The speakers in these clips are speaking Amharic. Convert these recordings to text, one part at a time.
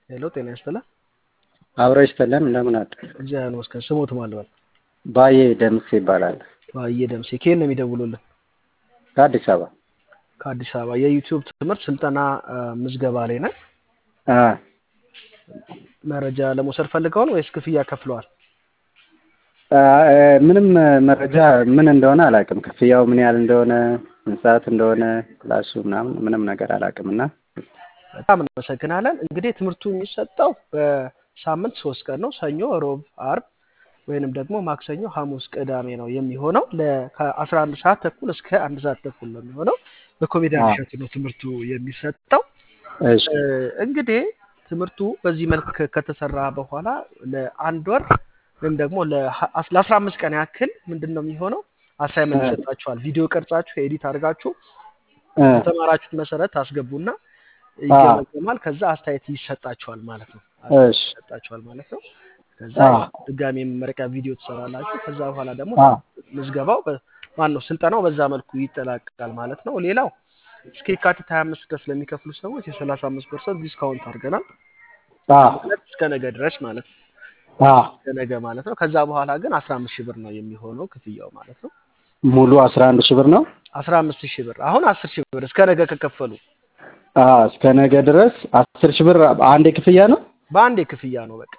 ሄሎ ጤና ይስጥልን። አብሮ ይስጥልን። እንደምን አደር? እግዚአብሔር ይመስገን። ስሞት ማን ልበል? ባዬ ደምስ ይባላል። ባዬ ደምሴ። ከየት ነው የሚደውሉልን? ከአዲስ አበባ። ከአዲስ አበባ። የዩቲዩብ ትምህርት ስልጠና አ፣ ምዝገባ ላይ ነን። አ፣ መረጃ ለመውሰድ ፈልገውን ወይስ ክፍያ ከፍለዋል? አ፣ ምንም መረጃ ምን እንደሆነ አላውቅም። ክፍያው ምን ያህል እንደሆነ ስንት ሰዓት እንደሆነ ክላሱ ምናምን ምንም ነገር አላውቅም እና በጣም እናመሰግናለን። እንግዲህ ትምህርቱ የሚሰጠው በሳምንት ሶስት ቀን ነው። ሰኞ፣ ሮብ፣ አርብ ወይንም ደግሞ ማክሰኞ፣ ሐሙስ፣ ቅዳሜ ነው የሚሆነው ለ- ከአስራ አንድ ሰዓት ተኩል እስከ አንድ ሰዓት ተኩል ነው የሚሆነው። በኮሜዲያን አዎ። እሸቱ ነው ትምህርቱ የሚሰጠው። እሺ እ፣ እንግዲህ ትምህርቱ በዚህ መልክ ከ- ከተሰራ በኋላ ለአንድ ወር ወይም ደግሞ ለአስራ አምስት ቀን ያክል ምንድን ነው የሚሆነው አሳይመንት እ፣ ይሰጣችኋል። ቪዲዮ ቀርጻችሁ ኤዲት አድርጋችሁ እ፣ በተማራችሁት መሰረት ታስገቡና አ፣ ይገመገማል። ከዛ አስተያየት ይሰጣችኋል ማለት ነው። አስተያየት እሺ ይሰጣችኋል ማለት ነው። ከዛ አ፣ ያው ድጋሚ የመመረቂያ ቪዲዮ ትሰራላችሁ። ከዛ በኋላ ደግሞ አ፣ ምዝገባው ማን ነው ስልጠናው በዛ መልኩ ይጠላቀቃል ማለት ነው። ሌላው እስከ የካቲት 25 ድረስ ለሚከፍሉ ሰዎች የ35 ፐርሰንት ዲስካውንት አድርገናል። አ፣ ማለት እስከ ነገ ድረስ ማለት ነው። አ፣ እስከ ነገ ማለት ነው። ከዛ በኋላ ግን 15 ሺህ ብር ነው የሚሆነው ክፍያው ማለት ነው። ሙሉ አስራ አንድ ሺህ ብር ነው። 15 ሺህ ብር አሁን 10 ሺህ ብር እስከ ነገ ከከፈሉ አ፣ እስከ ነገ ድረስ አስር ሺህ ብር አንዴ ክፍያ ነው። በአንዴ ክፍያ ነው በቃ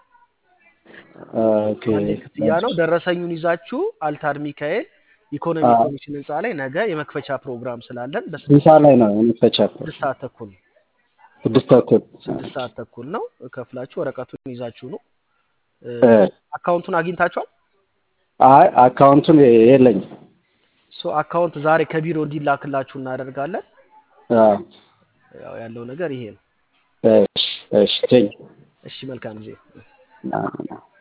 ኦኬ አንዴ ክፍያ ነው። ደረሰኙን ይዛችሁ አልታድ ሚካኤል ኢኮኖሚ አ፣ ኮሚሽን ህንፃ ላይ ነገ የመክፈቻ ፕሮግራም ስላለን ስንት በስድስት ሰዓት ላይ ነው የሚፈቻው? ስድስት ሰዓት ተኩል ነው። ስድስት ተኩል ስድስት ሰዓት ተኩል ነው። ከፍላችሁ ወረቀቱን ይዛችሁ ነው። እ፣ አካውንቱን አግኝታችኋል? አይ አካውንቱን የለኝም። ሶ አካውንት ዛሬ ከቢሮ እንዲላክላችሁ እናደርጋለን። አ፣ ያው ያለው ነገር ይሄ ነው። እሺ እሺ ቴንክ እሺ መልካም ጊዜ። ዩ